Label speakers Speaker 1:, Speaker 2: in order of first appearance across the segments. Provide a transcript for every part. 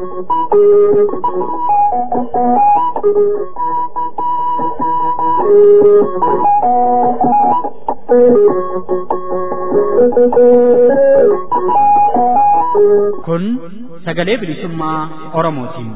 Speaker 1: Kun sagalee bilisummaa Oromootiin.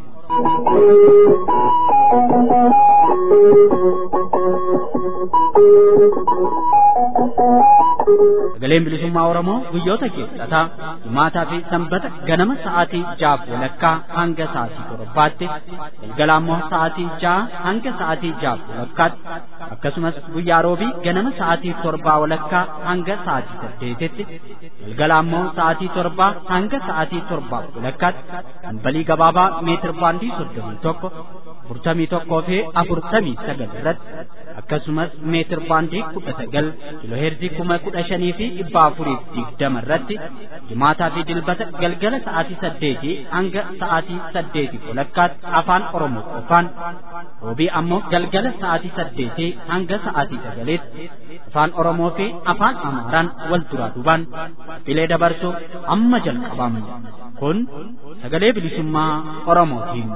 Speaker 1: Sagaleen bilisummaa Oromoo guyyoota keessatti jimaataa fi sanbata ganama sa'aatii jaaf walakkaa hanga sa'aatii torbaatti galgala ammoo sa'aatii ja'a hanga sa'aatii jaaf walakkaatti akkasumas guyyaa roobii ganama sa'aatii torbaa walakkaa hanga sa'aatii saddeetitti galgala ammoo sa'aatii torbaa hanga sa'aatii torbaa walakkaatti balbalii gabaabaa meetir baandii soddomii tokko afurtamii tokkoo fi afurtamii sagal irratti akkasumas meetir baandii kudha sagal kiloheerzii kuma kudha shanii fi dhibba afuriif digdama irratti jimaataa fi dilbata galgala sa'aatii saddeetii hanga sa'aatii saddeetii walakkaatti afaan oromoo qofaan roobii ammoo galgala sa'aatii saddeetii hanga sa'aatii sagaliitti afaan oromoo fi afaan amaaraan wal duraa duubaan bilee dabarsuu amma jalqabamu kun sagalee bilisummaa oromootiin.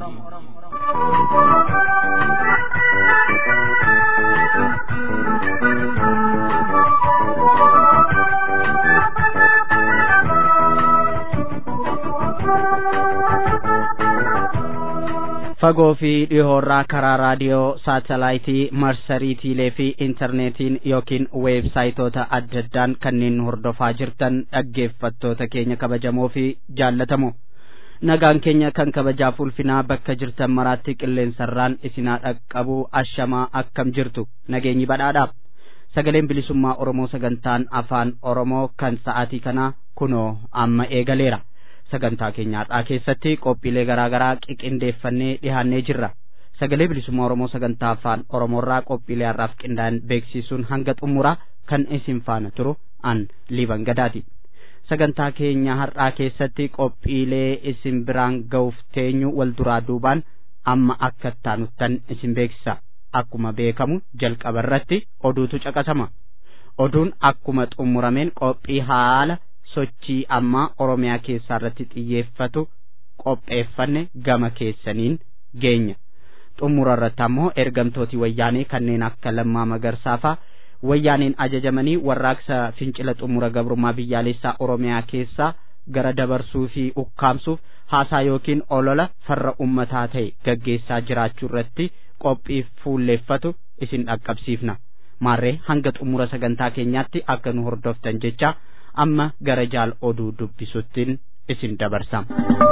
Speaker 1: fagoo fi dhihoorraa karaa raadiyoo saatalaayitii marsariitiilee fi intarneetiin yookiin weebsaayitoota adda addaan kanneen hordofaa jirtan dhaggeeffattoota keenya kabajamoo fi jaallatamoo nagaan keenya kan kabajaaf ulfinaa bakka jirtan maraatti qilleensarraan isinaa dhaqqabuu ashamaa akkam jirtu nageenyi badhaadhaaf sagaleen bilisummaa oromoo sagantaan afaan oromoo kan sa'aatii kanaa kunoo amma eegaleera sagantaa keenyaadhaa keessatti qophiilee garaagaraa qiqindeeffannee dhihaannee jirra sagalee bilisummaa oromoo sagantaa afaan oromoorraa qophiilee har'aaf qindaa'an beeksisuun hanga xumuraa kan isin faana turu an liban gadaati sagantaa keenya har'aa keessatti qophiilee isin biraan ga'uuf teenyu wal duraa duubaan amma akka taanuttan isin beeksisa akkuma beekamu jalqaba irratti oduutu caqasama oduun akkuma xumurameen qophii haala sochii ammaa oromiyaa keessaa irratti xiyyeeffatu qopheeffanne gama keessaniin geenya xumura irratti ammoo ergamtooti wayyaanee kanneen akka lammaa magarsaafaa wayyaaneen ajajamanii warraaqsa fincila xumura gabrummaa biyyaalessaa oromiyaa keessaa gara dabarsuu fi ukkaamsuuf haasaa yookiin olola farra ummataa ta'e gaggeessaa jiraachuu irratti qophii fuulleeffatu isin dhaqqabsiifna maarree hanga xumura sagantaa keenyaatti akka nu hordoftan jecha amma gara jaal oduu dubbisuttiin isin dabarsam.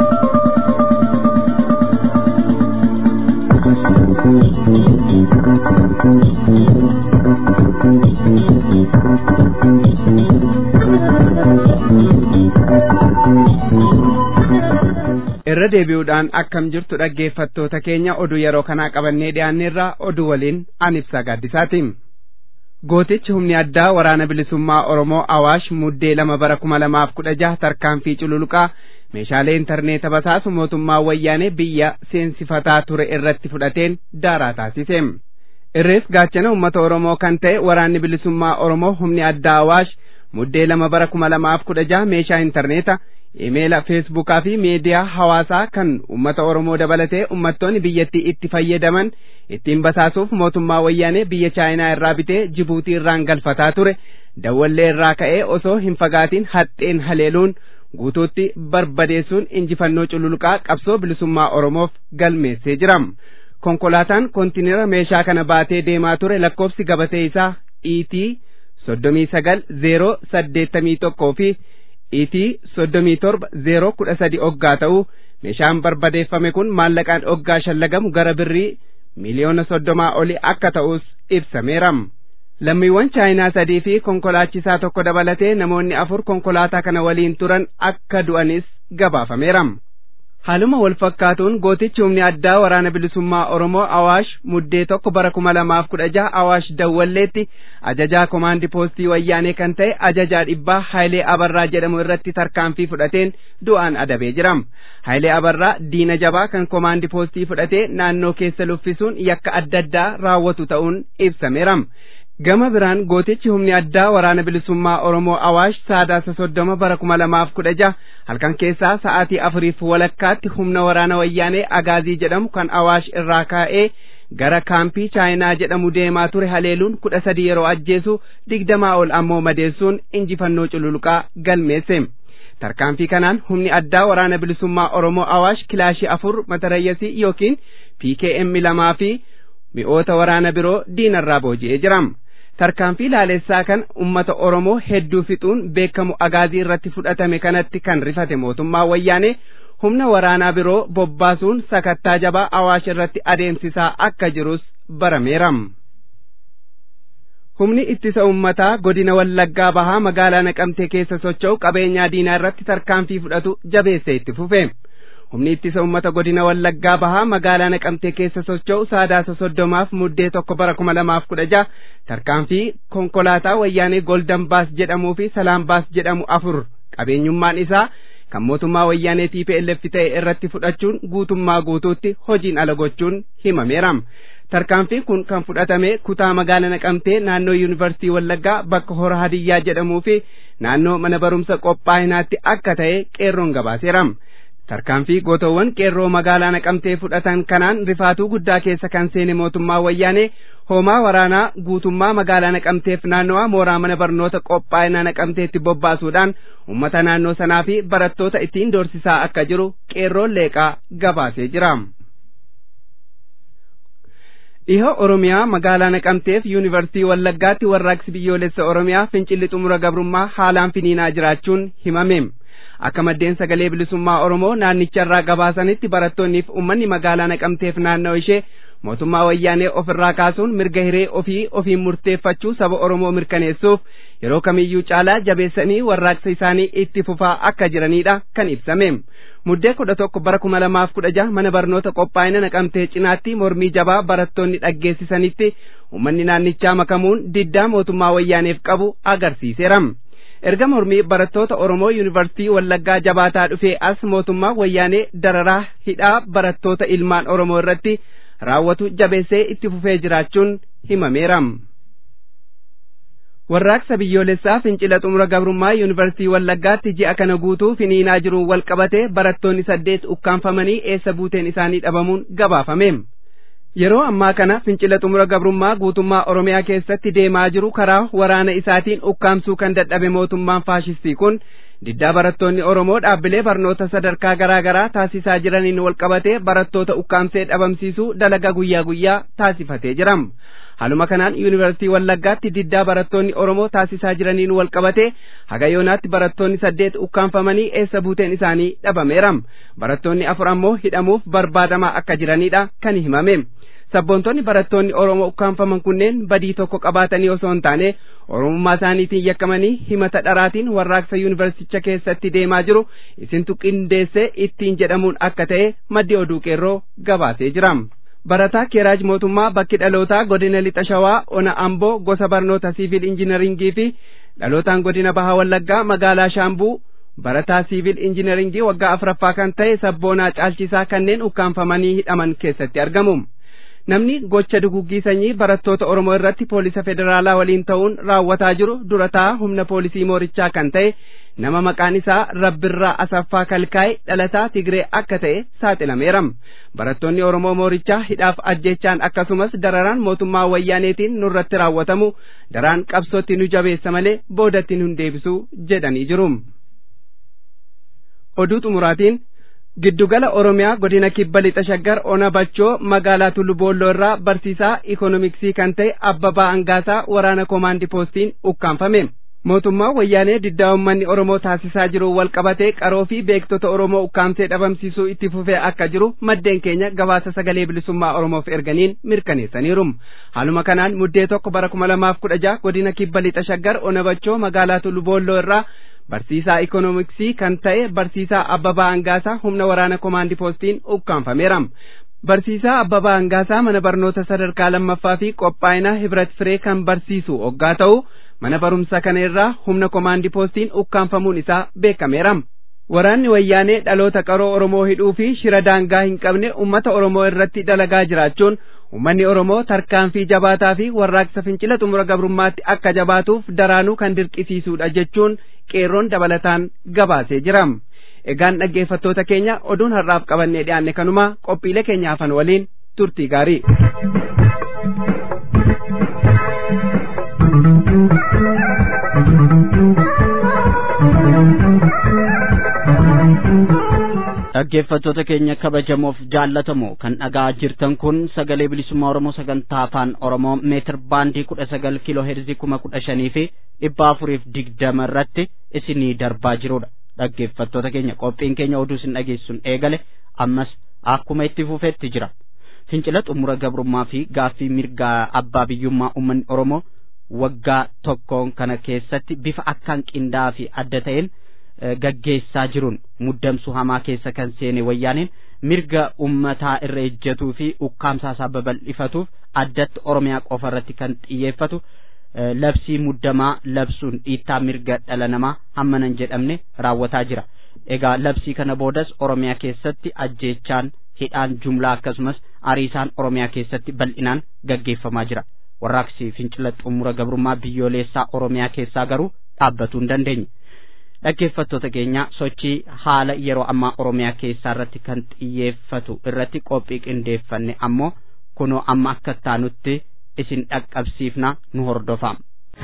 Speaker 2: irra deebi'uudhaan akkam jirtu dhaggeeffattoota keenya oduu yeroo kanaa qabannee dhiyaanneerraa oduu waliin an ibsaa gaaddisaatiin. gootichi humni addaa waraana bilisummaa oromoo awaash muddee lama bara kuma lamaaf kudha jaha tarkaanfii cululuqaa meeshaalee intarneeta basaasu mootummaa wayyaanee biyya seensifataa ture irratti fudhateen daaraa taasise irrees gaachana ummata oromoo kan ta'e waraanni bilisummaa oromoo humni addaa awaash muddee lama bara kuma lamaaf kudha jaha meeshaa intarneeta imeela feesbuukaa fi miidiyaa hawaasaa kan ummata oromoo dabalatee ummattoonni biyyattii itti fayyadaman ittiin basaasuuf mootummaa wayyaanee biyya chaayinaa irraa bitee jibuutii irraan galfataa ture dawwallee irraa ka'ee osoo hin fagaatiin haxxeen haleeluun guutuutti barbadeessuun injifannoo cululuqaa qabsoo bilisummaa oromoof galmeessee jira konkolaataan kontiinera meeshaa kana baatee deemaa ture lakkoofsi gabatee isaa iitii soddomii sagal zeeroo saddeettamii tokkoo fi iitii soddomii torba zeeroo kudha sadi oggaa ta'uu meeshaan barbadeeffame kun maallaqaan oggaa shallagamu gara birrii miliyoona soddomaa oli akka ta'us ibsameera. Lammiiwwan chaayinaa sadii fi konkolaachisaa tokko dabalatee namoonni afur konkolaataa kana waliin turan akka du'anis gabaafameera. Haaluma wal fakkaatuun gootichi humni addaa waraana bilisummaa Oromoo Awaash muddee tokko bara kuma lamaaf kudha jaha Awaash Dawwalleetti ajajaa komaandi poostii wayyaanee kan ta'e ajajaa dhibbaa Haayilee Abarraa jedhamu irratti tarkaanfii fudhateen du'aan adabee jira. Haayilee Abarraa diina jabaa kan komaandi poostii fudhatee naannoo keessa luffisuun yakka adda addaa raawwatu ta'uun ibsameera. gama biraan gootichi humni addaa waraana bilisummaa oromoo awaash saadaasa soddoma bara kuma lamaaf kudha jaha halkan keessaa sa'aatii afuriif walakkaatti humna waraana wayyaanee agaazii jedhamu kan awaash irraa kaa'ee gara kaampii chaayinaa jedhamu deemaa ture haleeluun kudha sadii yeroo ajjeesu digdamaa ol ammoo madeessuun injifannoo cululuqaa galmeesse tarkaanfii kanaan humni addaa waraana bilisummaa oromoo awaash kilaashii afur matarayyasii yookiin pkm lamaa fi mi'oota waraana biroo diinarraa booji'ee jira tarkaanfii laalessaa kan ummata oromoo hedduu fixuun beekamu agaazii irratti fudhatame kanatti kan rifate mootummaa wayyaanee humna waraanaa biroo bobbaasuun sakattaa jabaa awaash irratti adeemsisaa akka jirus barameera. Humni ittisa ummataa godina Wallaggaa bahaa magaalaa Naqamtee keessa socho'u qabeenyaa diinaa irratti tarkaanfii fudhatu jabeessee itti fufe. Humni ittisa ummata godina Wallaggaa bahaa magaalaa Naqamtee keessa socho'u saadaasa soddomaaf muddee tokko bara kuma lamaaf kudha jaha tarkaanfii konkolaataa wayyaanee Goldan Baas jedhamuu fi Salaam Baas jedhamu afur qabeenyummaan isaa kan mootummaa wayyaanee TPLF ta'e irratti fudhachuun guutummaa guutuutti hojiin ala gochuun himameera. Tarkaanfiin kun kan fudhatame kutaa magaalaa Naqamtee naannoo Yuunivarsiitii Wallaggaa bakka Hora Hadiyyaa jedhamuu fi naannoo mana barumsa qophaa'inaatti akka ta'e qeerroon gabaaseera. Tarkaanfii gootowwan qeerroo magaalaa Naqamtee fudhatan kanaan rifaatuu guddaa keessa kan seene mootummaa wayyaanee hoomaa waraanaa guutummaa magaalaa Naqamteef naannawaa mooraa mana barnoota qophaa'inaa Naqamteetti bobbaasuudhaan uummata naannoo sanaa fi barattoota ittiin doorsisaa akka jiru qeerroon leeqaa gabaasee jira. Dhihoo Oromiyaa magaalaa Naqamteef Yuunivarsiitii Wallaggaatti warraaqsi biyyoolessa Oromiyaa fincilli xumura gabrummaa haalaan finiinaa jiraachuun himame. Akka maddeen sagalee bilisummaa Oromoo naannicharraa gabaasanitti barattoonniif uummanni magaalaa Naqamteef naannoo ishee mootummaa wayyaanee ofirraa kaasuun mirga hiree ofii ofiin murteeffachuu saba Oromoo mirkaneessuuf yeroo kamiyyuu caalaa jabeessanii warraaqsa isaanii itti fufaa akka jiranidha kan ibsame. Muddee kudha tokko bara kuma lamaaf kudha jaha mana barnoota qophaa'ina naqamtee cinaatti mormii jabaa barattoonni dhaggeessisanitti uummanni naannichaa makamuun diddaa mootummaa wayyaaneef qabu agarsiiseera. Erga mormii barattoota Oromoo Yuunivarsiitii Wallaggaa jabaataa dhufee as mootummaa wayyaanee dararaa hidhaa barattoota ilmaan Oromoo irratti raawwatu jabeessee itti fufee jiraachuun himameera. Warraaqsa biyyoolessaa fincila xumura gabrummaa yuunivarsiitii Wallaggaatti ji'a kana guutuu finiinaa jiruun wal qabatee barattoonni saddeet ukkaanfamanii eessa buuteen isaanii dhabamuun gabaafame. Yeroo ammaa kana fincila xumura gabrummaa guutummaa Oromiyaa keessatti deemaa jiru karaa waraana isaatiin ukkaamsuu kan dadhabe mootummaan faashistii kun diddaa barattoonni Oromoo dhaabbilee barnoota sadarkaa garaa garaa taasisaa jiraniin wal qabatee barattoota ukkaamsee dhabamsiisuu dalagaa guyyaa guyyaa taasifatee jira. Haaluma kanaan yuunivarsiitii Wallaggaatti diddaa barattoonni Oromoo taasisaa jiraniin wal qabatee haga yoonaatti barattoonni saddeet ukkaanfamanii eessa buuteen isaanii dhabameera. Barattoonni afur ammoo hidhamuuf barbaadamaa akka jiranidha kan himame. Sabboontonni barattoonni Oromoo ukkaanfaman kunneen badii tokko qabaatanii osoo hin taane Oromummaa isaaniitiin yakkamanii himata dharaatiin warraaqsa yuunivarsiiticha keessatti deemaa jiru isintu qindeessee ittiin jedhamuun akka ta'e maddi oduu qeerroo gabaasee jira. Barataa Keeraaj Mootummaa bakki dhalootaa godina Lixa Shawaa Ona Amboo gosa barnoota siivil injiinaringii fi dhalootaan godina Bahaa Wallaggaa magaalaa Shaambuu barataa siivil injiinaringii waggaa afuraffaa kan ta'e sabboonaa caalchisaa kanneen ukkaanfamanii hidhaman keessatti argamu. Namni gocha duguggii sanyii barattoota Oromoo irratti poolisa federaalaa waliin ta'uun raawwataa jiru durataa humna poolisii moorichaa kan ta'e nama maqaan isaa Rabbirraa Asaffaa Kalkaa'e dhalataa Tigree akka ta'e saaxilameera. Barattoonni Oromoo moorichaa hidhaaf ajjechaan akkasumas dararaan mootummaa wayyaaneetiin nurratti raawwatamu daraan qabsootti nu jabeessa malee boodatti nu deebisu jedhanii jiru. Oduu xumuraatiin Giddugala Oromiyaa godina kibba lixa shaggar ona bachoo magaalaa Tullu Boolloo irraa barsiisaa ikoonomiksii kan ta'e Abbabaa Angaasaa waraana koomaandii poostiin ukkaanfame. Mootummaan wayyaanee diddaa uummanni Oromoo taasisaa jiru wal qabatee qaroo fi beektota Oromoo ukkaamsee dhabamsiisuu itti fufee akka jiru maddeen keenya gabaasa sagalee bilisummaa Oromoof erganiin mirkaneessaniiru. Haaluma kanaan muddee tokko bara kuma lamaaf kudha jaha godina kibba lixa shaggar ona bachoo magaalaa Tullu Boolloo irraa barsiisaa ikoonomiksii kan ta'e barsiisaa Abbabaa Angaasaa humna waraana koomaandii poostiin ukkaanfameera. Barsiisaa Abbabaa Angaasaa mana barnoota sadarkaa lammaffaa fi qophaa'ina Hibrat Firee kan barsiisu hoggaa ta'u mana barumsa kana irraa humna koomaandii poostiin ukkaanfamuun isaa beekameera. waraanni wayyaanee dhaloota qaroo oromoo hidhuu fi shira daangaa hin qabne ummata oromoo irratti dalagaa jiraachuun ummanni oromoo tarkaanfii jabaataa fi warraaqsa fincila xumura gabrummaatti akka jabaatuuf daraanuu kan dirqisiisuudha jechuun qeerroon dabalataan gabaasee jira. Egaan dhaggeeffattoota keenya oduun har'aaf qabannee dhiyaanne kanuma qophiilee keenya hafan waliin turtii gaarii.
Speaker 1: dhaggeeffattoota keenya kabajamoof jaallatamoo kan dhagaa jirtan kun sagalee bilisummaa oromoo sagantaa afaan oromoo meetir baandii kudha sagal kiiloo heerzii kuma kudha shanii fi dhibba afuriif digdama irratti isinii darbaa jirudha dhaggeeffattoota keenya qophiin keenya oduu isin dhageessuun eegale ammas akkuma itti fufetti jira fincila xumura gabrummaa fi gaaffii mirgaa abbaa biyyummaa uummanni oromoo waggaa tokkoon kana keessatti bifa akkaan qindaa'aa fi adda ta'een gaggeessaa jiruun muddamsuu hamaa keessa kan seene wayyaaniin mirga ummataa irra ejjetuu fi ukkaamsaa isaa babal'ifatuuf addatti oromiyaa qofa irratti kan xiyyeeffatu labsii muddamaa labsuun dhiittaa mirga dhala namaa hammanan jedhamne raawwataa jira egaa labsii kana boodas oromiyaa keessatti ajjeechaan hidhaan jumlaa akkasumas ariisaan oromiyaa keessatti bal'inaan gaggeeffamaa jira warraaqsi fincila xumura gabrummaa biyyoolessaa oromiyaa keessaa garuu dhaabbatuu hin dandeenye dhaggeeffattoota keenya sochii haala yeroo ammaa oromiyaa keessaa irratti kan xiyyeeffatu irratti qophii qindeeffanne ammoo kunoo amma akka taanutti isin dhaqqabsiifna nu hordofaa.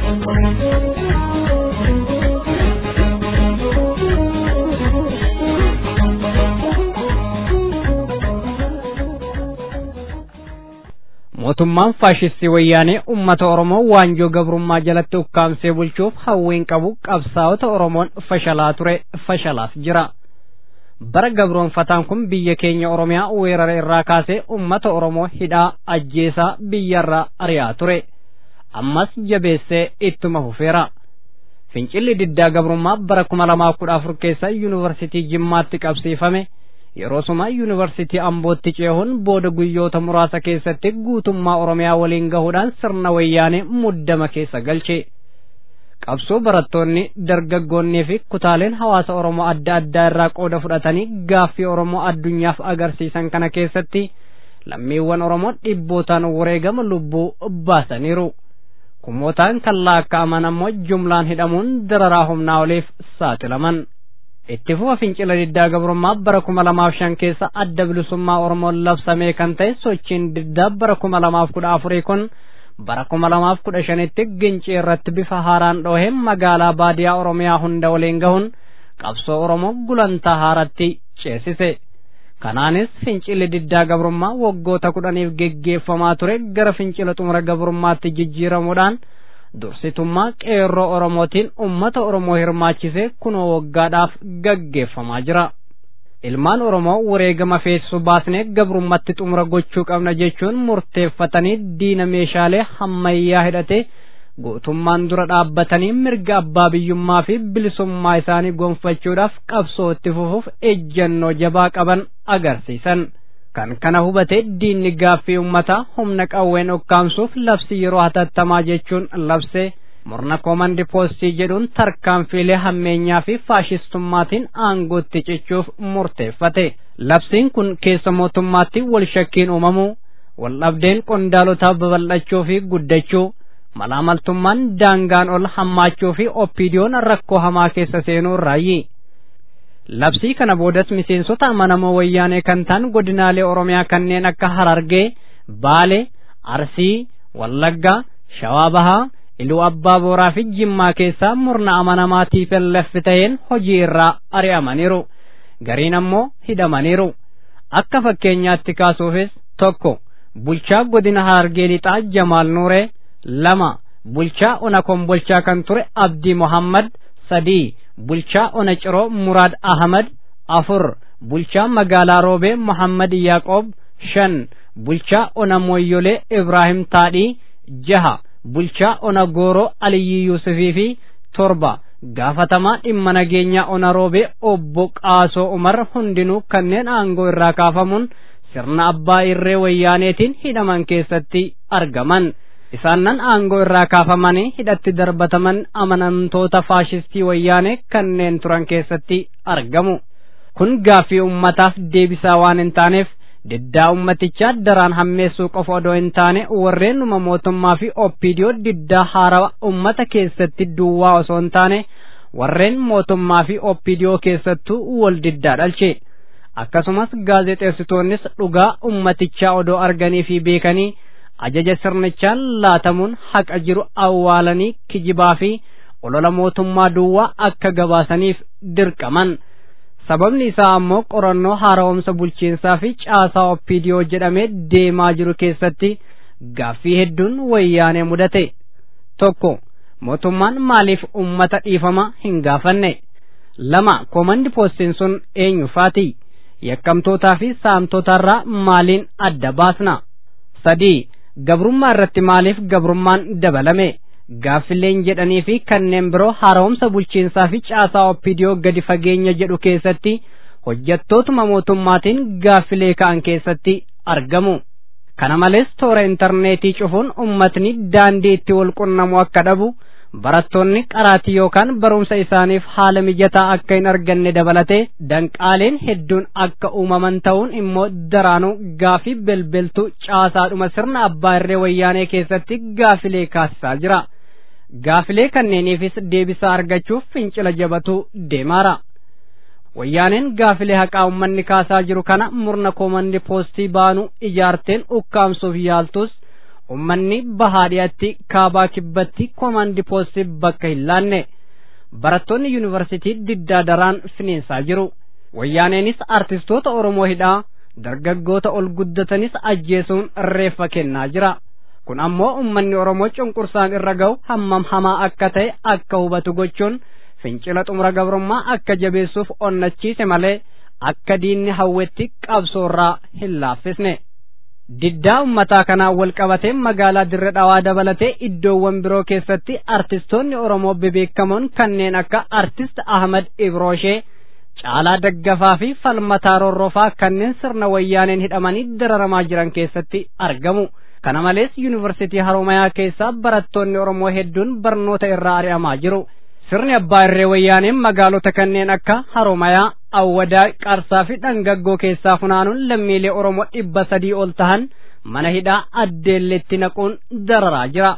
Speaker 3: mootummaan faashistii wayyaanee ummata oromoo waanjoo gabrummaa jalatti ukkaamsee bulchuuf hawwiin qabu qabsaa'ota oromoon fashalaa ture fashalaas jira bara gabroonfataan kun biyya keenya oromiyaa weerara irraa kaasee ummata oromoo hidhaa ajjeesaa biyyarraa ari'aa ture ammas jabeessee ittuma fufeera fincilli diddaa gabrummaa bara kuma lamaaf kudha afur keessa yuunivarsitii jimmaatti qabsiifame yeroo suma yuunivarsitii ambootti ceehuun booda guyyoota muraasa keessatti guutummaa oromiyaa waliin gahuudhaan sirna wayyaanee muddama keessa galche qabsoo barattoonni dargaggoonnii fi kutaaleen hawaasa oromoo adda addaa irraa qooda fudhatanii gaaffii oromoo addunyaaf agarsiisan kana keessatti lammiiwwan oromoo dhibbootaan wareegama lubbuu baasaniiru kumootaan kan laakka'aman ammoo jumlaan hidhamuun dararaa humnaa oliif saaxilaman itti fufa fincila diddaa gabrummaa bara kuma lamaaf shan keessa adda bilisummaa oromoon labsamee kan ta'e sochiin diddaa bara kuma lamaaf kudha afurii kun bara kuma lamaaf kudha shanitti gincii irratti bifa haaraan dhoohee magaalaa baadiyaa oromiyaa hunda waliin gahuun qabsoo oromoo gulantaa haaratti ceesise kanaanis fincilli diddaa gabrummaa waggoota kudhaniif geggeeffamaa ture gara fincila xumura gabrummaatti jijjiiramuudhaan dursitummaa qeerroo oromootiin ummata oromoo hirmaachise kunoo waggaadhaaf gaggeeffamaa jira ilmaan oromoo wareegama feesisu baasnee gabrummatti xumura gochuu qabna jechuun murteeffatanii diina meeshaalee hammayyaa hidhate gootummaan dura dhaabbatanii mirga abbaa biyyummaa fi bilisummaa isaanii gonfachuudhaaf qabsoo itti fufuuf ejjennoo jabaa qaban agarsiisan kan kana hubate diinni gaaffii ummataa humna qawween ukkaamsuuf labsi yeroo hatattamaa jechuun labse murna koomandi poostii jedhuun tarkaanfiilee hammeenyaa fi faashistummaatiin aangootti cichuuf murteeffate labsiin kun keessa mootummaatti wal shakkiin uumamuu wal dhabdeen qondaalotaa babal'achuu fi guddachuu malaamaltummaan daangaan ol hammaachuu fi oppiidiyoon rakkoo hamaa keessa seenuu raayyi labsii kana boodas miseensota amanamoo wayyaanee kan ta'an godinaalee oromiyaa kanneen akka harargee baalee arsii wallaggaa shawaa bahaa iluu abbaa booraa fi jimmaa keessaa murna amanamaa TPLF ta'een hojii irraa ari'amaniiru gariin ammoo hidhamaniiru akka fakkeenyaatti kaasuufis tokko bulchaa godina harargee lixaa jamaal nuuree lama bulchaa ona kombolchaa kan ture abdii mohammad sadii bulchaa ona ciroo muraad ahmad afur bulchaa magaalaa roobee mohammad yaaqoob shan bulchaa ona moyyolee ibraahim taadhii jaha bulchaa ona gooroo aliyyi yuusufii fi torba gaafatamaa dhimma nageenyaa ona roobee obbo qaasoo umar hundinuu kanneen aangoo irraa kaafamuun sirna abbaa irree wayyaaneetiin hidhaman keessatti argaman isaannan aangoo irraa kaafamanii hidhatti darbataman amanamtoota faashistii wayyaanee kanneen turan keessatti argamu kun gaaffii ummataaf deebisaa waan hin taaneef diddaa ummatichaa daraan hammeessuu qofa odoo hin taane warreen numa mootummaa fi oppiidiyoo diddaa haarawa ummata keessatti duwwaa osoo hin taane warreen mootummaa fi oppiidiyoo keessattuu wal diddaa dhalche akkasumas gaazexeessitoonnis dhugaa ummatichaa odoo arganii fi beekanii ajaja sirnichaan laatamuun haqa jiru awwaalanii kijibaa fi olola mootummaa duwwaa akka gabaasaniif dirqaman. sababni isaa ammoo qorannoo haara'umsa bulchiinsaa fi caasaa oppiidiyoo jedhamee deemaa jiru keessatti gaaffii hedduun wayyaanee mudate tokko mootummaan maaliif ummata dhiifama hin gaafanne lama komandi poostiin sun eenyufaati yakkamtootaa fi saamtotarraa maaliin adda baasna sadii gabrummaa irratti maaliif gabrummaan dabalame gaaffileen jedhanii fi kanneen biroo haara'umsa bulchiinsaa fi caasaa oppiidiyoo gadi fageenya jedhu keessatti hojjettootuma mootummaatiin gaaffilee ka'an keessatti argamu. Kana malees toora intarneetii cufuun ummatni daandii itti wal qunnamu akka dhabu barattoonni qaraatii yookaan barumsa isaaniif haala mijataa akka hin arganne dabalatee danqaaleen hedduun akka uumaman ta'uun immoo daraanuu gaafii belbeltuu caasaadhuma sirna abbaa irree wayyaanee keessatti gaafilee kaasisaa jira. Gaafilee kanneeniifis deebisaa argachuuf fincila jabatu deemaara. Wayyaaneen gaafilee haqaa uummanni kaasaa jiru kana murna koomandi poostii baanuu ijaarteen ukkaamsuuf yaaltus ummanni bahaadhiyaatti kaabaa kibbatti koomandi poostii bakka hin laanne barattoonni yuunivarsitii diddaa daraan finiinsaa jiru wayyaaneenis artistoota oromoo hidhaa dargaggoota ol guddatanis ajjeesuun reeffa kennaa jira kun ammoo ummanni oromoo cunqursaan irra ga'u hammam hamaa akka ta'e akka hubatu gochuun fincila xumura gabrummaa akka jabeessuuf onnachiise malee akka diinni hawwetti qabsoorraa hin laaffisne. diddaa ummataa kanaan wal qabatee magaalaa dirre dhawaa dabalatee iddoowwan biroo keessatti artistoonni oromoo bebeekamoon kanneen akka artist ahmad ibroshee caalaa daggafaa fi falmataa rorrofaa kanneen sirna wayyaaneen hidhamanii dararamaa jiran keessatti argamu kana malees yuunivarsiitii haromayaa keessaa barattoonni oromoo hedduun barnoota irraa ari'amaa jiru sirni abbaa irree wayyaaneen magaalota kanneen akka haromayaa awwadaa qarsaa fi dhangaggoo keessaa funaanuun lammiilee oromoo dhibba sadii ol tahan mana hidhaa addeelletti naquun dararaa jira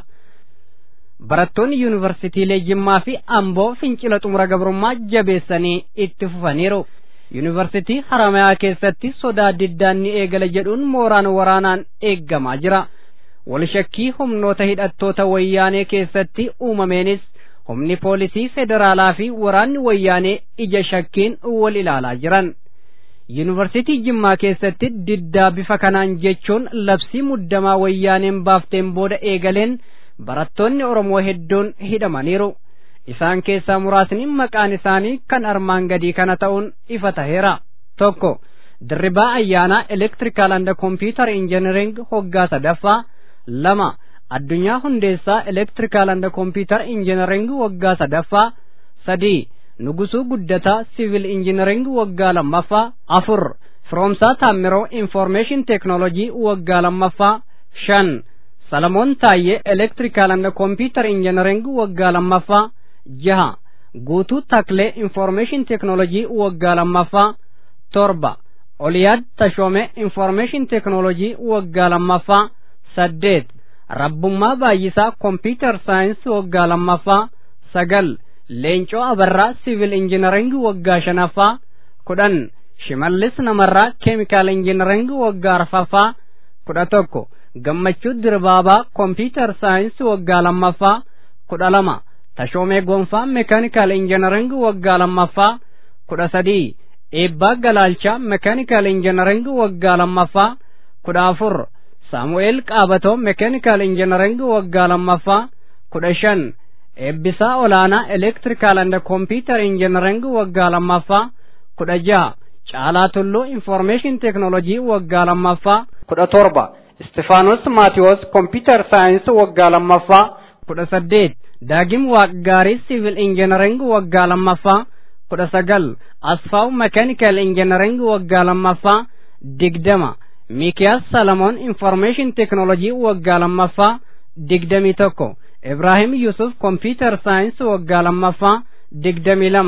Speaker 3: barattoonni yuunivarsiitiilee jimmaa fi amboo fincila xumura gabrummaa jabeessanii itti fufaniiru yuunivarsiitii haramayaa keessatti sodaa diddaan ni eegala jedhuun mooraan waraanaan eeggamaa jira walshakkii humnoota hidhattoota wayyaanee keessatti uumameenis humni poolisii federaalaa fi waraanni wayyaanee ija shakkiin wal ilaalaa jiran yuunivarsiitii jimmaa keessatti diddaa bifa kanaan jechuun labsii muddamaa wayyaaneen baafteen booda eegaleen barattoonni oromoo hedduun hidhamaniiru isaan keessaa muraasni maqaan isaanii kan armaan gadii kana ta'uun ifa taheera tokko dirribaa ayyaanaa elektirikaal anda kompiitar injiniring hoggaa sadaffaa lama addunyaa hundeessaa elektirikaal anda kompiitar injiniring waggaa sadaffaa sadii nugusuu guddataa siivil injiniring waggaa lammaffaa afur firoomsaa taammiroo infoormeeshin teeknoolojii waggaa lammaffaa shan salamoon taayyee elektirikaal anda kompiitar injiniring waggaa lammaffaa jaha guutuu taklee infoormeeshin teeknoolojii waggaa lammaffaa torba oliyaad tashoome infoormeeshin teeknoolojii waggaa lammaffaa saddeet rabbummaa baay'isaa kompiitar saayinsii waggaa lammaffaa sagal leencoo abarraa siivil injiniring waggaa shanaffaa kudhan shimallis namarraa keemikaal injiniring waggaa arfaffaa kudha tokko gammachuu dirbaabaa kompiitar saayinsii waggaa lammaffaa kudha lama tashoomee gonfaa meekaanikaal injiniring waggaa lammaffaa kudha sadii eebbaa galaalchaa meekaanikaal injiniring waggaa lammaffaa kudha afur saamu'eel qaabatoo meekaanikaal injiniring waggaa lammaffaa kudha shan eebbisaa olaanaa elektirikaal anda kompiitar injiniring waggaa lammaffaa kudha jaha caalaa tulluu infoormeeshin teeknoolojii waggaa lammaffaa kudha torba istifaanos maatiyoos kompiitar saayinsii waggaa lammaffaa kudha saddeet daagim waaqgaarii siivil injiniring waggaa lammaffaa kudha sagal asfaaw meekaanikaal injiniring waggaa lammaffaa digdama mikiyaas salamoon infoormeeshin teeknoolojii waggaa lammaffaa digdamii tokko ibraahim yusuf kompiitar saayinsii waggaa lammaffaa digdamii lama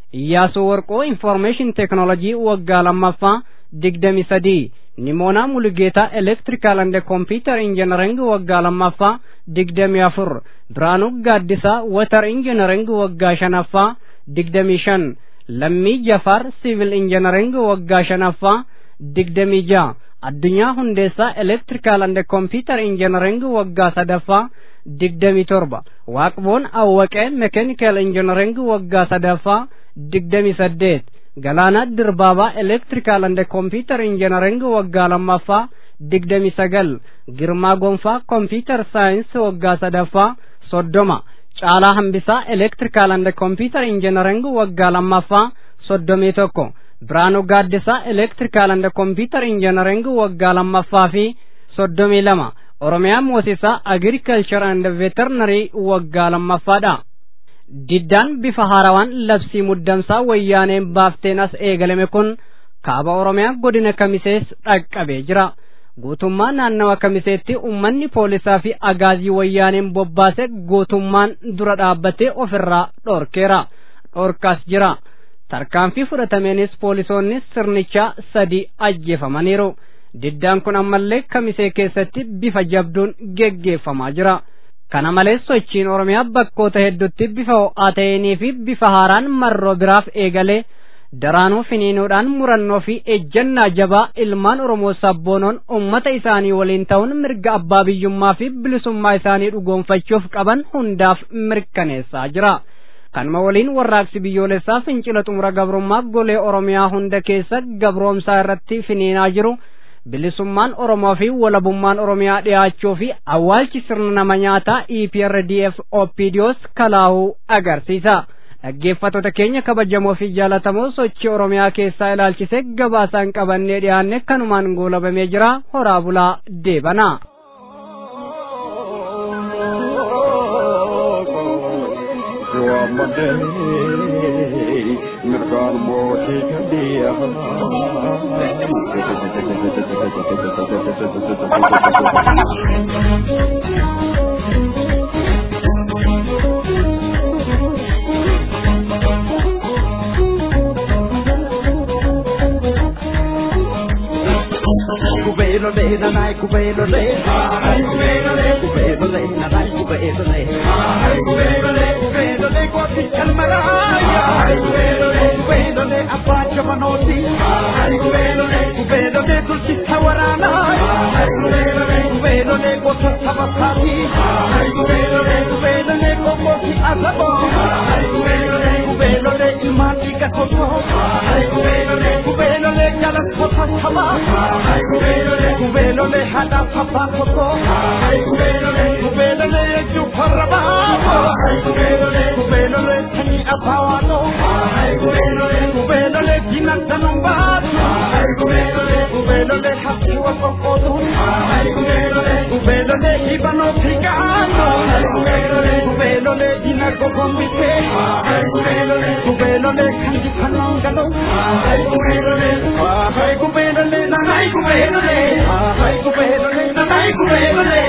Speaker 3: Iyyaasuu Warqoo Information Technology waggaa lammaffaa digdami sadii Nimoonaa Mulugeetaa Electrical and Computer Engineering waggaa lammaffaa digdami afur Biraanuu Gaaddisaa Water Engineering waggaa shanaffaa digdami shan Lammii Jafaar Civil Engineering waggaa shanaffaa digdami ja'a Addunyaa Hundeessaa Electrical and Computer Engineering waggaa sadaffaa digdami torba Waaqboon Awwaqee Mechanical Engineering waggaa sadaffaa digdami saddeet Galaanaa Dirbaabaa Electrical and Computer Engineering waggaa lammaffaa digdami sagal Girmaa Gonfaa Computer Science waggaa sadaffaa soddoma Caalaa Hambisaa Electrical and Computer Engineering waggaa lammaffaa soddomii tokko Biraanuu Gaaddisaa Electrical and Computer Engineering waggaa lammaffaa fi soddomii lama Oromiyaa Moosisaa Agriculture and Veterinary waggaa lammaffaadha. Diddaan bifa haarawaan labsii muddamsaa wayyaaneen baafteen as eegalame kun kaaba Oromiyaa godina Kamisees dhaqqabee jira. Guutummaa naannawa Kamiseetti uummanni poolisaa fi agaazii wayyaaneen bobbaase guutummaan dura dhaabbatee ofirraa dhorkeera. Dhorkaas jira. Tarkaanfii fudhatameenis poolisoonni sirnichaa sadii ajjeefamaniiru. Diddaan kun ammallee Kamisee keessatti bifa jabduun geggeeffamaa jira. Kana malees sochiin Oromiyaa bakkoota hedduutti bifa ho'aa ta'eenii fi bifa haaraan marroo biraaf eegalee daraanuu finiinuudhaan murannoo fi ejjannaa jabaa ilmaan Oromoo sabboonoon uummata isaanii waliin ta'uun mirga abbaa biyyummaa fi bilisummaa isaanii dhugoonfachuuf qaban hundaaf mirkaneessaa jira. Kanuma waliin warraaqsi biyyoolessaa fincila xumura gabrummaa golee Oromiyaa hunda keessa gabroomsaa irratti finiinaa jiru. bilisummaan Oromoo fi walabummaan Oromiyaa dhiyaachuu fi awwaalchi sirna nama nyaataa EPRDF OPDOs kalaahuu agarsiisa. Dhaggeeffattoota keenya kabajamoo fi jaalatamoo sochii Oromiyaa keessaa ilaalchisee gabaasaan qabannee dhiyaanne kanumaan goolabamee jira horaa bulaa deebana.
Speaker 4: mirgaan mootii kadhiya Kubelo le na nai kubelo le ai kubelo le kubelo le na nai kubelo le ai kubelo le kubelo le kwa pichal maraya ai kubelo le kubelo le apacha manoti ai kubelo le kubelo le tulsi tawarana ai kubelo le kubelo le kwa sabasati ai kubelo le kubelo le kwa moti azabo ai kubelo le kubelo le imati kakoto ai kubelo le kubelo le jalan kota sama ai kubelo le kubelo le hada papa koto ai kubelo le kubelo le ju paraba ai kubelo le kubelo le tani apawano ai kubelo le kubelo le jinan tanumba ai kubelo le kubelo le hatu kokodo ai kubelo le kubelo le ibano tigano ai kubelo le kubelo le jinan kokombite ai kubelo le kubelo le kanji kanongalo ai kubelo le ai kubelo le na ai kubelo le ai kubelo le na ai kubelo le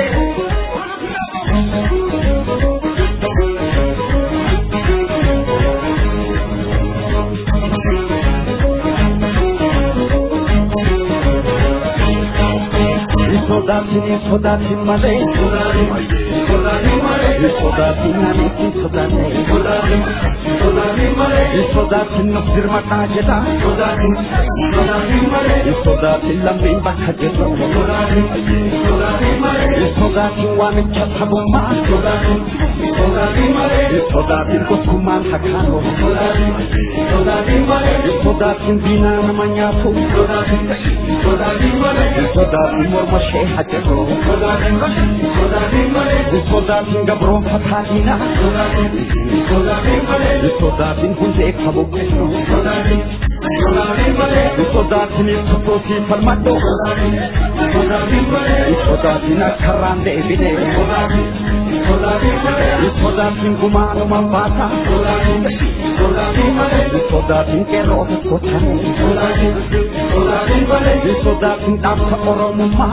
Speaker 4: Sodatin sodatin male sodatin male sodatin nani sodatin sodatin sodatin male sodatin nafsir mata jeta sodatin sodatin male sodatin lambin bakha jeta sodatin sodatin male sodatin wamicha sabuma sodatin sodatin male sodatin kusuman hakano sodatin sodatin male sodatin dina namanya fu sodatin sodatin male sodatin morma shee hajjato sodatin sodatin male sodatin gabroon fataatina sodatin sodatin male sodatin hundee kabukkeessu sodatin sodatin male sodatin sosoosii falmadho sodatin sodatin male sodatin akkarraan deebine sodatin sodatin male sodatin gumaanuma baata sodatin sodatin male sodatin qeerroo tokko tane sodatin Hin sodaatin dhaabsa Oromummaa.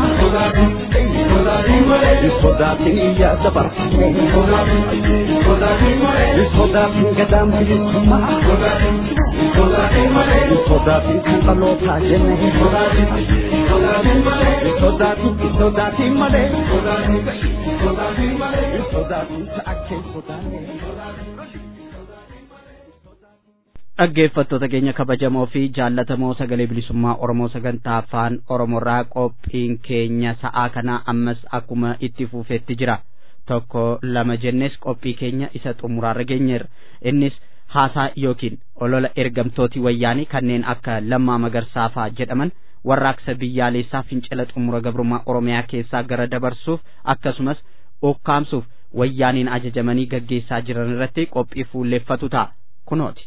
Speaker 4: Hin sodaatin iyyaa dabarsitee. Hin sodaatin gadaan bilisummaa. Hin sodaatin kan dhalootaa jenne. Hin sodaatin hin sodaatin malee. Hin sodaatin ta'a kee sodaanne.
Speaker 1: dhaggeeffattoota keenya kabajamoo fi jaallatamoo sagalee bilisummaa oromoo sagantaa afaan oromoorraa qophiin keenya sa'aa kanaa ammas akkuma itti fufeetti jira tokko lama jennes qophii keenya isa xumuraarra geenyeerra innis haasaa yookiin olola ergamtooti wayyaanii kanneen akka lammaa magarsaafaa jedhaman warraaqsa biyyaalessaa fincila xumura gabrummaa oromiyaa keessaa gara dabarsuuf akkasumas ukkaamsuuf wayyaaniin ajajamanii gaggeessaa jiran irratti qophii fuulleeffatu ta'a kunooti.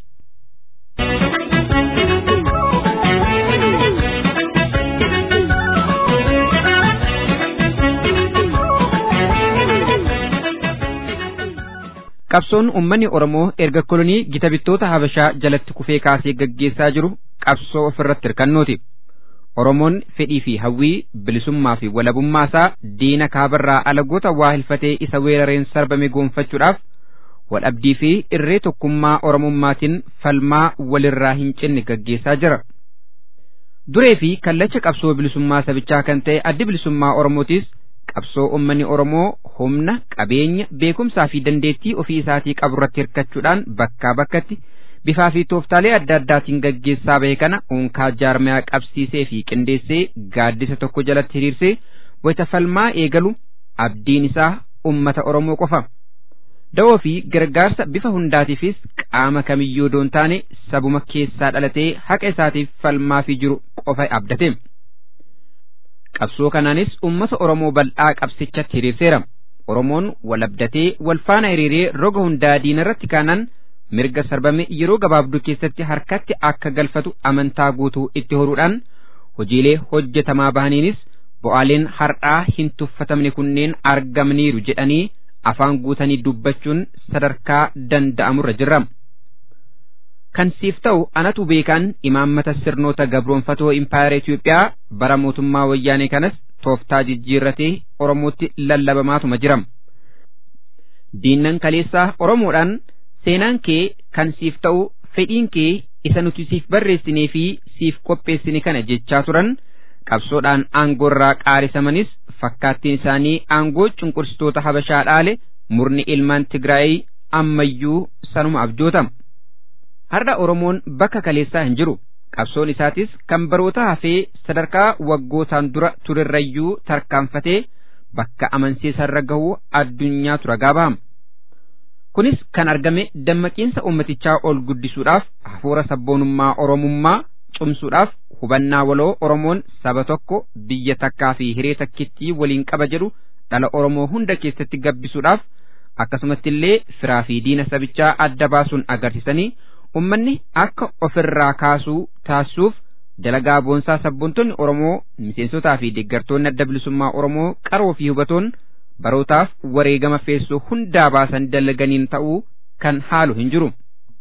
Speaker 2: qabsoon ummanni oromoo erga kolonii gita bittoota habashaa jalatti kufee kaasee gaggeessaa jiru qabsoo ofirratti hirkannooti oromoon fedhii fi hawwii bilisummaa fi walabummaa isaa diina kaabarraa alagoota waa hilfatee isa weerareen sarbame goonfachuudhaaf wadhabdii fi irree tokkummaa oromummaatiin falmaa walirraa hin cinne gaggeessaa jira duree fi kallacha qabsoo bilisummaa sabichaa kan ta'e addi bilisummaa oromootis qabsoo ummanni oromoo humna qabeenya beekumsaa fi dandeettii ofii isaatii qabu irratti hirkachuudhaan bakkaa bakkatti bifaa fi tooftaalee adda addaatiin gaggeessaa bahe kana unkaa jaarmayaa qabsiisee fi qindeessee gaaddisa tokko jalatti hiriirsee wayita falmaa eegalu abdiin isaa ummata oromoo qofa da'oo fi gargaarsa bifa hundaatiifis qaama kamiyyuu doon taane sabuma keessaa dhalatee haqa isaatiif falmaa fi jiru qofa abdate. qabsoo kanaanis ummata oromoo bal'aa qabsichatti hiriirseera oromoon walabdatee walfaana hiriiree roga hundaa diina irratti kaanaan mirga sarbame yeroo gabaabduu keessatti harkatti akka galfatu amantaa guutuu itti horuudhaan hojiilee hojjetamaa bahaniinis bu'aaleen har'aa hin tuffatamne kunneen argamaniiru jedhanii afaan guutanii dubbachuun sadarkaa danda'amurra jirra. kan siif ta'u anatu beekaan imaammata sirnoota gabroonfatoo impaayera Itoophiyaa bara mootummaa wayyaanee kanas tooftaa jijjiirratee Oromootti lallabamaatuma jira. Diinnan kaleessaa Oromoodhaan seenaan kee kan siif ta'u fedhiin kee isa nuti siif barreessinee fi siif qopheessine kana jechaa turan qabsoodhaan aangoorraa qaarisamanis fakkaattiin isaanii aangoo cunqursitoota habashaa dhaale murni ilmaan Tigraayii ammayyuu sanuma abjootama. har'a Oromoon bakka kaleessaa hin jiru qabsoon isaatis kan baroota hafee sadarkaa waggootaan dura turerrayyuu tarkaanfatee bakka amansiisarra gahu addunyaatu ragaa bahama. Kunis kan argame dammaqiinsa ummatichaa ol guddisuudhaaf hafuura sabboonummaa Oromummaa cumsuudhaaf hubannaa waloo Oromoon saba tokko biyya takkaa fi hiree takkittii waliin qaba jedhu dhala Oromoo hunda keessatti gabbisuudhaaf akkasumatti illee firaa fi diina sabichaa adda baasuun agarsiisanii ummanni akka ofirraa kaasuu taasisuuf dalagaa boonsaa sabboontonni Oromoo miseensotaa fi deeggartoonni adda bilisummaa Oromoo qaroo fi hubatoon barootaaf wareegama feessoo hundaa baasan dalaganiin ta'uu kan haalu hin jiru.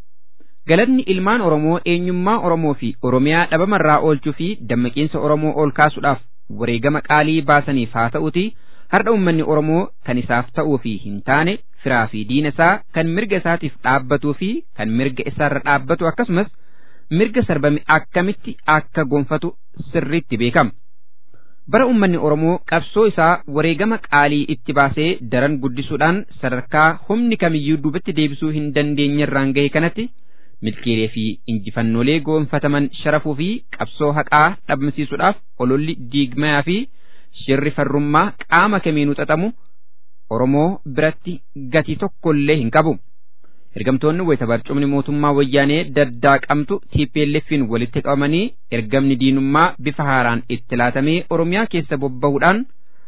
Speaker 2: Galatni ilmaan Oromoo eenyummaa Oromoo fi Oromiyaa dhabamarraa oolchuu fi dammaqiinsa Oromoo ol kaasuudhaaf wareegama qaalii baasaniif haa ta'uti har'a ummanni Oromoo kan isaaf ta'uu fi hin taane firaa fi diina isaa kan mirga isaatiif dhaabbatuu fi kan mirga isaarra dhaabbatu akkasumas mirga sarbame akkamitti akka gonfatu sirriitti beekama. Bara ummanni Oromoo qabsoo isaa wareegama qaalii itti baasee daran guddisuudhaan sadarkaa humni kamiyyuu duubatti deebisuu hin dandeenyerraan gahe kanatti milkiilee fi injifannoolee goonfataman sharafuu fi qabsoo haqaa dhabmsiisuudhaaf ololli diigmayaa fi shirri farrummaa qaama kamiinuu xaxamu Oromoo biratti gatii tokkollee hin qabu. Ergamtoonni wayita barcumni mootummaa wayyaanee daddaaqamtu TPLF'n walitti qabamanii ergamni diinummaa bifa haaraan itti laatamee Oromiyaa keessa bobbahuudhaan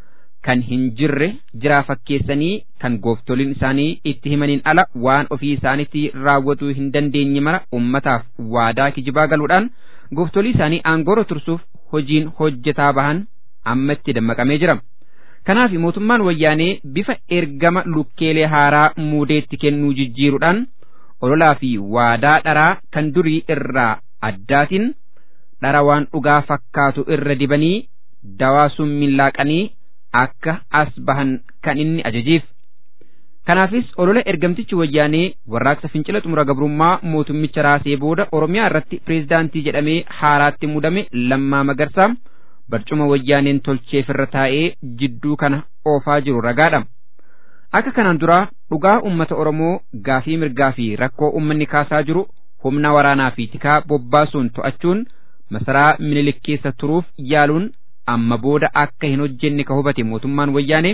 Speaker 2: kan hin jirre jiraa fakkeessanii kan gooftoliin isaanii itti himaniin ala waan ofii isaaniitti raawwatuu hin dandeenye mara ummataaf waadaa kijibaa galuudhaan gooftolii isaanii aangoora tursuuf hojiin hojjetaa bahan amma itti dammaqamee jira. Kanaaf mootummaan wayyaanee bifa ergama lukkeelee haaraa muudeetti kennuu jijjiiruudhaan ololaa fi waadaa dharaa kan durii irraa addaatiin
Speaker 5: dhara waan dhugaa fakkaatu irra dibanii dawaa summiin laaqanii akka as bahan kan inni ajajeef. Kanaafis olola ergamtichi wayyaanee warraaqsa fincila xumura gabrummaa mootummicha raasee booda Oromiyaa irratti pireezidaantii jedhamee haaraatti mudame lammaa magarsaa barcuma wayyaaneen tolcheef irra taa'ee jidduu kana oofaa jiru ragaadha. Akka kanaan dura dhugaa uummata Oromoo gaafii mirgaa fi rakkoo uummanni kaasaa jiru humna waraanaa fi tikaa bobbaasuun to'achuun masaraa minilik keessa turuuf yaaluun amma booda akka hin hojjenne ka hubate mootummaan wayyaanee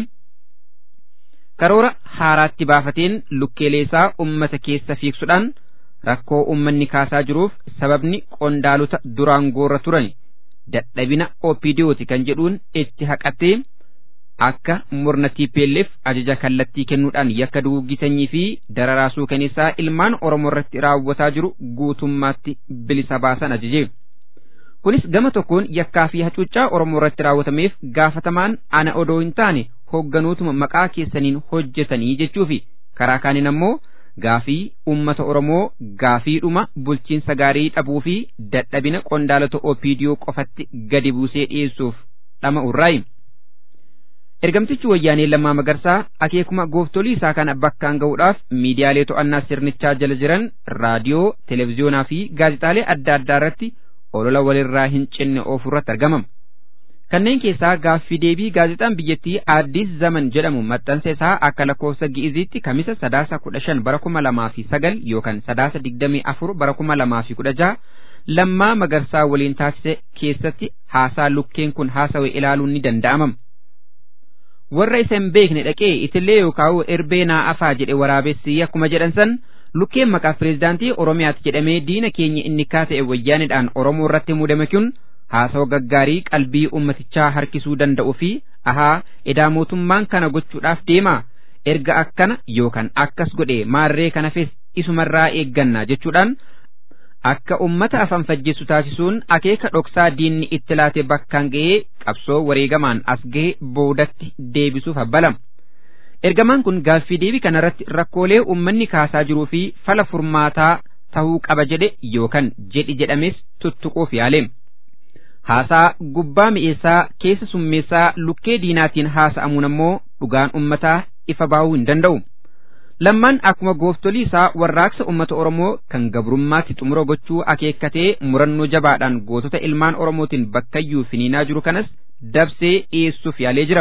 Speaker 5: karoora haaraatti baafateen lukkeeleesaa ummata keessa fiigsuudhaan rakkoo ummanni kaasaa jiruuf sababni qondaalota duraan goorra turan dadhabina opiidiyooti kan jedhuun itti haqatee akka murna TPLF ajaja kallattii kennuudhaan yakka duuggisanii fi dararaa suukaneessaa ilmaan Oromoo irratti raawwataa jiru guutummaatti bilisa baasan ajaje. Kunis gama tokkoon yakkaa fi hacuuccaa Oromoo irratti raawwatameef gaafatamaan ana odoo hin taane hoogganootuma maqaa keessaniin hojjetanii jechuufi karaa kaaniin ammoo gaafii ummata Oromoo gaafiidhuma bulchiinsa gaarii dhabuu fi dadhabina qondaalota opiidiyoo qofatti gadi buusee dhiyeessuuf dhama urraayi. Ergamtichi wayyaanee lammaa magarsaa akeekuma gooftolii isaa kana bakkaan ga'uudhaaf miidiyaalee to'annaa sirnichaa jala jiran raadiyoo, televiziyoonaa fi gaazexaalee adda addaa irratti olola walirraa hin cinne oofurratti argamam. Kanneen keessaa gaaffii deebii gaazexaan biyyattii Addis Zaman jedhamu maxxansa isaa akka lakkoofsa Gi'iziitti kamisa sadaasa kudha shan bara kuma lamaa fi sagal yookaan sadaasa digdamii afur bara kuma lamaa fi kudha jaha lammaa magarsaa waliin taasise keessatti haasaa lukkeen kun haasawe ilaaluun ni danda'amam. Warra isa hin beekne dhaqee itillee yookaan erbee naa afaa jedhe waraabessi akkuma jedhan san lukkeen maqaa pireezidaantii Oromiyaati jedhamee diina keenya inni kaasa'e wayyaanidhaan Oromoo irratti muudame kun haasawa gaggaarii qalbii ummatichaa harkisuu danda'u fi ahaa edaa mootummaan kana gochuudhaaf deema erga akkana yookaan akkas godhe maarree kanafis isumarraa eegganna jechuudhaan akka ummata afan fajjeessu taasisuun akeeka dhoksaa diinni itti laate bakkaan ga'ee qabsoo wareegamaan as ga'e boodatti deebisuuf abbalama. Ergamaan kun gaaffii deebii kanarratti rakkoolee uummanni kaasaa jiruu fi fala furmaataa tahuu qaba jedhe yookaan jedhi jedhames tuttuquuf yaaleem. Haasaa gubbaa mi'eessaa keessa summeessaa lukkee diinaatiin haasa'amuun ammoo dhugaan ummataa ifa baahuu hin danda'u. Lammaan akkuma gooftolii isaa warraaqsa uummata Oromoo kan gabrummaatti xumura gochuu akeekkatee murannoo jabaadhaan gootota ilmaan Oromootiin bakkayyuu finiinaa jiru kanas dabsee dhiyeessuuf yaalee jira.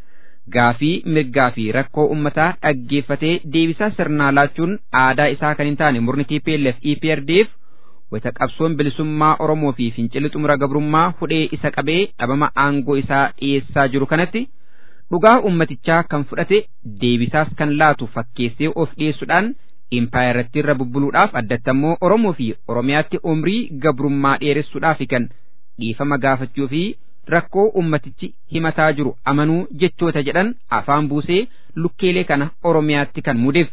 Speaker 5: Gaafii mirgaa fi rakkoo uummataa dhaggeeffatee deebisaa sirnaa laachuun aadaa isaa kan hin taane murni TPLF EPRDF wayita qabsoon bilisummaa Oromoo fi fincilli xumura gabrummaa hudhee isa qabee dhabama aangoo isaa dhiyeessaa jiru kanatti dhugaa ummatichaa kan fudhate deebisaas kan laatu fakkeessee of dhiyeessuudhaan impaayirratti irra bubbuluudhaaf addatti ammoo Oromoo fi Oromiyaatti umrii gabrummaa dheeressuudhaaf kan dhiifama gaafachuu fi rakkoo ummatichi himataa jiru amanuu jechoota jedhan afaan buusee lukkeelee kana Oromiyaatti kan mudeef.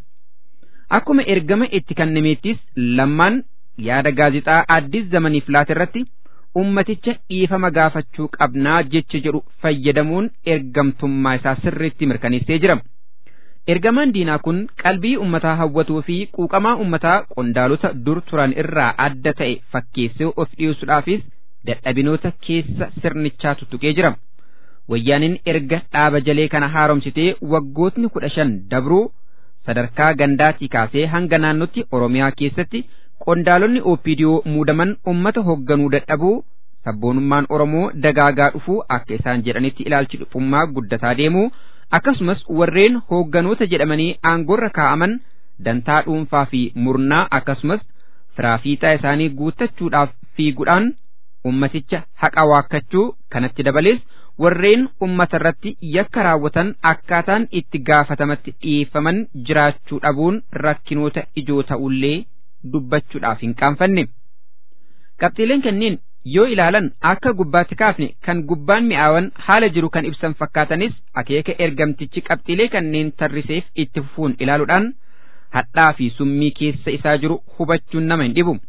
Speaker 5: Akkuma ergama itti kennameettis lammaan yaada gaazixaa addis zamaniif laata irratti ummaticha dhiifama gaafachuu qabnaa jecha jedhu fayyadamuun ergamtummaa isaa sirriitti mirkaneessee jira. Ergamaan diinaa kun qalbii ummataa hawwatuu fi quuqamaa ummataa qondaalota dur turan irraa adda ta'e fakkeessee of dhiyeessuudhaafis dadhabinoota keessa sirnichaa tuttuqee jira. Wayyaaniin erga dhaaba jalee kana haaromsitee waggootni kudha shan dabruu sadarkaa gandaatii kaasee hanga naannootti Oromiyaa keessatti qondaalonni OPDO muudaman ummata hoogganuu dadhabuu sabboonummaan Oromoo dagaagaa dhufuu akka isaan jedhanitti ilaalchi dhufummaa guddataa deemuu akkasumas warreen hoogganoota jedhamanii aangorra kaa'aman dantaa dhuunfaa fi murnaa akkasumas firaafiixaa isaanii guuttachuudhaaf fiiguudhaan ummaticha haqa waakkachuu kanatti dabalees warreen ummata irratti yakka raawwatan akkaataan itti gaafatamatti dhiyeeffaman jiraachuu dhabuun rakkinoota ijoo ta'ullee dubbachuudhaaf hin qaanfanne. Qabxiileen kanneen yoo ilaalan akka gubbaatti kaafne kan gubbaan mi'aawan haala jiru kan ibsan fakkaatanis akeeka ergamtichi qabxiilee kanneen tarriseef itti fufuun ilaaluudhaan hadhaa fi summii keessa isaa jiru hubachuun nama hin dhibu.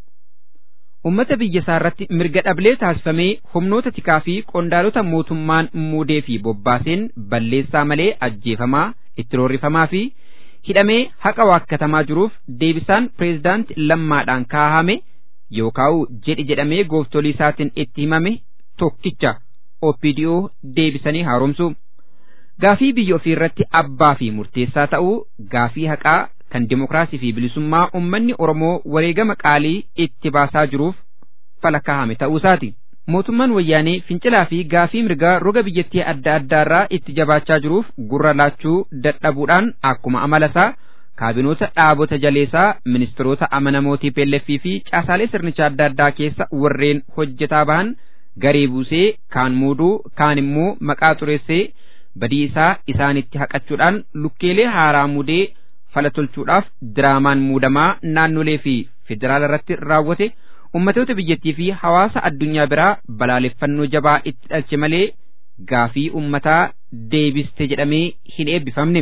Speaker 5: Ummata biyya isaa irratti mirga dhablee taasifamee humnoota tikaa fi qondaalota mootummaan muudee fi bobbaaseen balleessaa malee ajjeefamaa itti roorrifamaa fi hidhamee haqa waakkatamaa jiruuf deebisaan pireezidaanti lammaadhaan kaahame yookaan jedhi jedhamee gooftolii isaatiin itti himame tokkicha OPDO deebisanii haaromsu. Gaafii biyya ofii irratti abbaa fi murteessaa ta'uu gaafii haqaa kan dimokiraasii fi bilisummaa uummanni Oromoo wareegama qaalii itti baasaa jiruuf fala kaa'ame ta'uu isaati. Mootummaan wayyaanee fincilaa fi gaafii mirgaa roga biyyattii adda addaarraa itti jabaachaa jiruuf gurra laachuu dadhabuudhaan akkuma amala isaa kaabinoota dhaabota jaleessaa ministeerota amanamootii peelleffii fi caasaalee sirnichaa adda addaa keessa warreen hojjetaa bahan garee buusee kaan muuduu kaan immoo maqaa xureessee badii isaa isaanitti haqachuudhaan lukkeelee haaraa muudee fala tolchuudhaaf diraamaan muudamaa naannolee fi federaala irratti raawwate ummatoota biyyattii fi hawaasa addunyaa biraa balaaleffannoo jabaa itti dhalche malee gaafii ummataa deebiste jedhamee hin eebbifamne.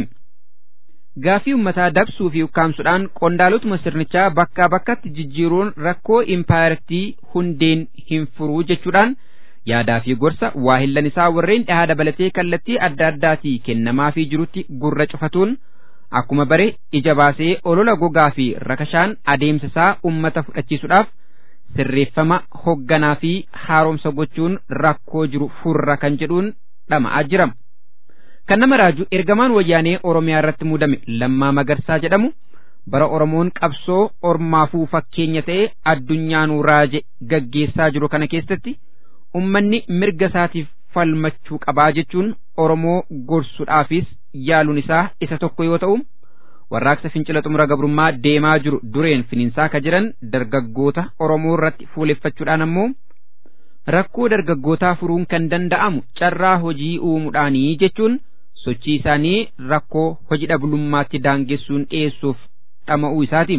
Speaker 5: Gaafii ummataa dabsuu fi ukkaamsuudhaan qondaalotuma sirnichaa bakkaa bakkatti jijjiiruun rakkoo impaayirtii hundeen hin furuu jechuudhaan yaadaa fi gorsa waahillan isaa warreen dhahaa dabalatee kallattii adda addaatii kennamaafii jirutti gurra cufatuun akkuma bare ija baasee olola gogaa fi rakashaan adeemsa isaa ummata fudhachiisuudhaaf sirreeffama hogganaa fi haaromsa gochuun rakkoo jiru furra kan jedhuun dhama'aa jira. Kan nama raaju ergamaan wayyaanee Oromiyaa irratti muudame Lammaa Magarsaa jedhamu bara Oromoon qabsoo ormaafuu fakkeenya ta'e addunyaanuu raaje gaggeessaa jiru kana keessatti ummanni mirga isaatiif falmachuu qabaa jechuun Oromoo gorsuudhaafis yaaluun isaa isa tokko yoo ta'u warraaqsa fincila xumura gabrummaa deemaa jiru dureen finiinsaa ka jiran dargaggoota Oromoo irratti fuuleffachuudhaan ammoo rakkoo dargaggootaa furuun kan danda'amu carraa hojii uumuudhaanii jechuun sochii isaanii rakkoo hojii dhabdummaatti daangessuun dhiyeessuuf dhama'uu isaati.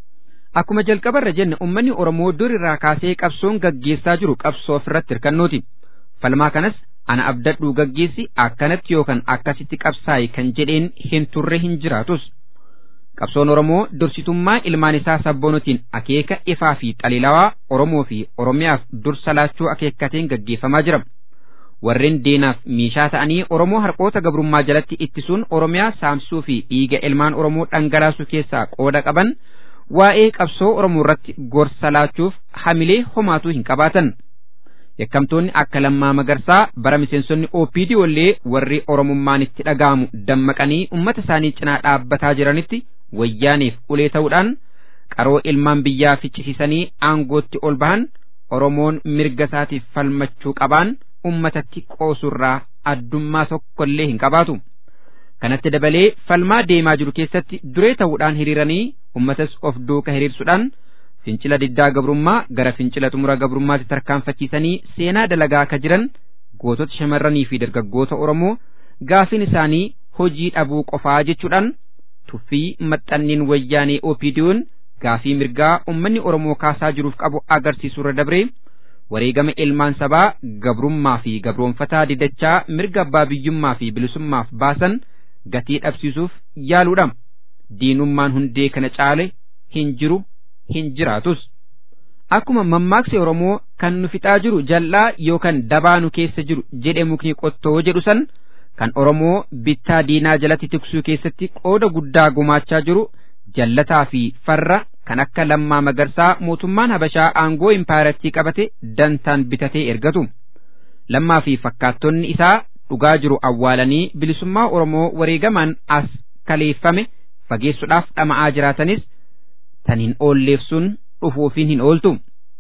Speaker 5: Akkuma jalqabarra jenne ummanni Oromoo dur irraa kaasee qabsoon gaggeessaa jiru qabsoo ofirratti hirkannooti. Falmaa kanas ana abdadhuu gaggeessi akkanatti yookaan akkasitti qabsaa'i kan jedheen hin turre hin jiraatus. Qabsoon Oromoo dursitummaa ilmaan isaa sabboonotiin akeeka ifaa fi xalilawaa Oromoo fi Oromiyaaf dursa laachuu akeekkateen gaggeeffamaa jira. Warreen deenaaf meeshaa ta'anii Oromoo harqoota gabrummaa jalatti ittisuun Oromiyaa saamsuu fi dhiiga ilmaan Oromoo dhangalaasuu keessaa qooda qaban waa'ee qabsoo Oromoo irratti gorsa laachuuf hamilee homaatuu hin qabaatan. Yakkamtoonni akka lammaa magarsaa bara miseensonni OPD wallee warri Oromummaan itti dhaga'amu dammaqanii uummata isaanii cinaa dhaabbataa jiranitti wayyaaniif ulee ta'uudhaan qaroo ilmaan biyyaa ficcisiisanii aangootti ol bahan Oromoon mirga isaatiif falmachuu qabaan ummatatti qoosurraa addummaa tokkollee hin qabaatu. Kanatti dabalee falmaa deemaa jiru keessatti duree ta'uudhaan hiriiranii ummatas of duuka hiriirsuudhaan fincila diddaa gabrummaa gara fincila xumura gabrummaatti tarkaanfachiisanii seenaa dalagaa akka jiran gootota shamarranii fi dargaggoota Oromoo gaafiin isaanii hojii dhabuu qofaa jechuudhaan tuffii maxxanniin wayyaanee OPDO'n gaafii mirgaa ummanni Oromoo kaasaa jiruuf qabu agarsiisurra dabree wareegama ilmaan sabaa gabrummaa fi gabroonfataa didachaa mirga abbaa biyyummaa fi bilisummaaf baasan gatii dhabsiisuuf yaaluudha. Diinummaan hundee kana caale hin jiru hin jiraatus. Akkuma mammaaksi Oromoo kan nu fixaa jiru jal'aa yookaan dabaa nu keessa jiru jedhe mukni qottoo jedhu san kan Oromoo bittaa diinaa jalatti tiksuu keessatti qooda guddaa gumaachaa jiru jallataa fi farra kan akka lammaa magarsaa mootummaan habashaa aangoo impaayiratii qabate dantaan bitatee ergatu. Lammaa fi fakkaattonni isaa dhugaa jiru awwaalanii bilisummaa Oromoo wareegamaan as kaleeffame fageessuudhaaf dhama'aa jiraatanis tan hin oolleef sun dhufuufiin hin ooltu.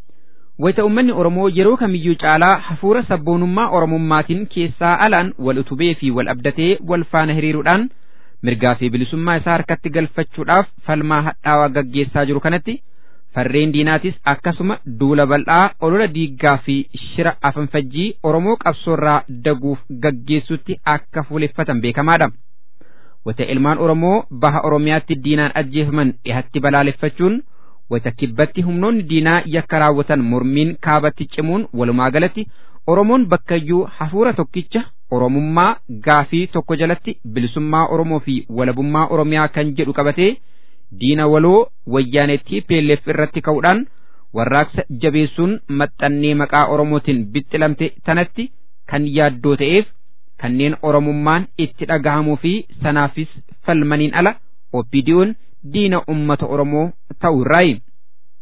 Speaker 5: Wayita uummanni Oromoo yeroo kamiyyuu caalaa hafuura sabboonummaa Oromummaatiin keessaa alaan wal utubee fi wal abdatee wal faana hiriiruudhaan mirgaa fi bilisummaa isaa harkatti galfachuudhaaf falmaa hadhaawaa gaggeessaa jiru kanatti farreen diinaatis akkasuma duula bal'aa olola diiggaa fi shira afanfajjii Oromoo qabsoorraa daguuf gaggeessutti akka fuuleffatan beekamaadha. Wata ilmaan Oromoo baha Oromiyaatti diinaan ajjeefaman dhihatti balaaleffachuun wata kibbatti humnoonni diinaa yakka raawwatan mormiin kaabatti cimuun walumaa galatti Oromoon bakkayyuu hafuura tokkicha Oromummaa gaafii tokko jalatti bilisummaa Oromoo fi walabummaa Oromiyaa kan jedhu qabatee diina waloo wayyaanetti PLF irratti ka'uudhaan warraaqsa jabeessuun maxxannee maqaa Oromootiin bixxilamte tanatti kan yaaddoo ta'eef kanneen Oromummaan itti dhagahamuu fi sanaafis falmaniin ala OPDO'n diina ummata Oromoo ta'uu irraayi.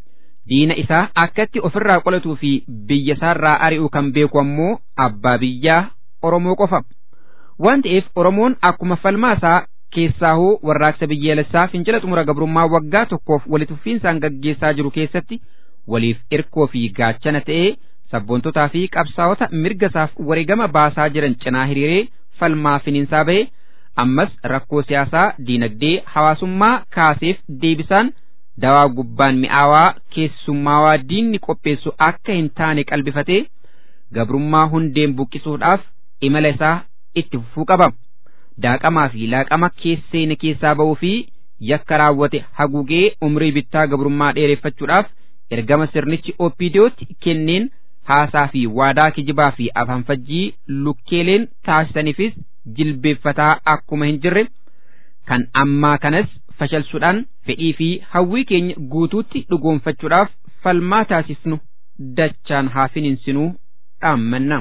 Speaker 5: diina isaa akkatti ofirraa qolatuu fi biyya isaarraa ari'u kan beeku ammoo abbaa biyyaa Oromoo qofa. Waan ta'eef Oromoon akkuma falmaa isaa keessaahuu warraaqsa biyyaalessaa fincila xumura gabrummaa waggaa tokkoof walitti fufiinsaan gaggeessaa jiru keessatti waliif irkoo fi gaachana ta'ee sabboontotaa fi qabsaa'ota mirga isaaf wareegama baasaa jiran cinaa hiriiree falmaa finiinsaa ba'e ammas rakkoo siyaasaa diinagdee hawaasummaa kaaseef deebisaan dawaa gubbaan mi'aawaa keessummaawaa diinni qopheessu akka hin taane qalbifatee gabrummaa hundeen buqqisuudhaaf imala isaa itti fufuu qaba. Daaqamaa fi laaqama keesseene keessaa ba'uu fi yakka raawwate haguugee umrii bittaa gabrummaa dheereffachuudhaaf ergama sirnichi OPDOtti kenneen haasaa fi waadaa kijibaa fi afaanfajjii lukkeeleen taasisaniifis jilbeeffataa akkuma hin jirre kan ammaa kanas fashalsuudhaan fedhii fi hawwii keenya guutuutti dhugoonfachuudhaaf falmaa taasisnu dachaan haa finiinsinuu dhaammanna.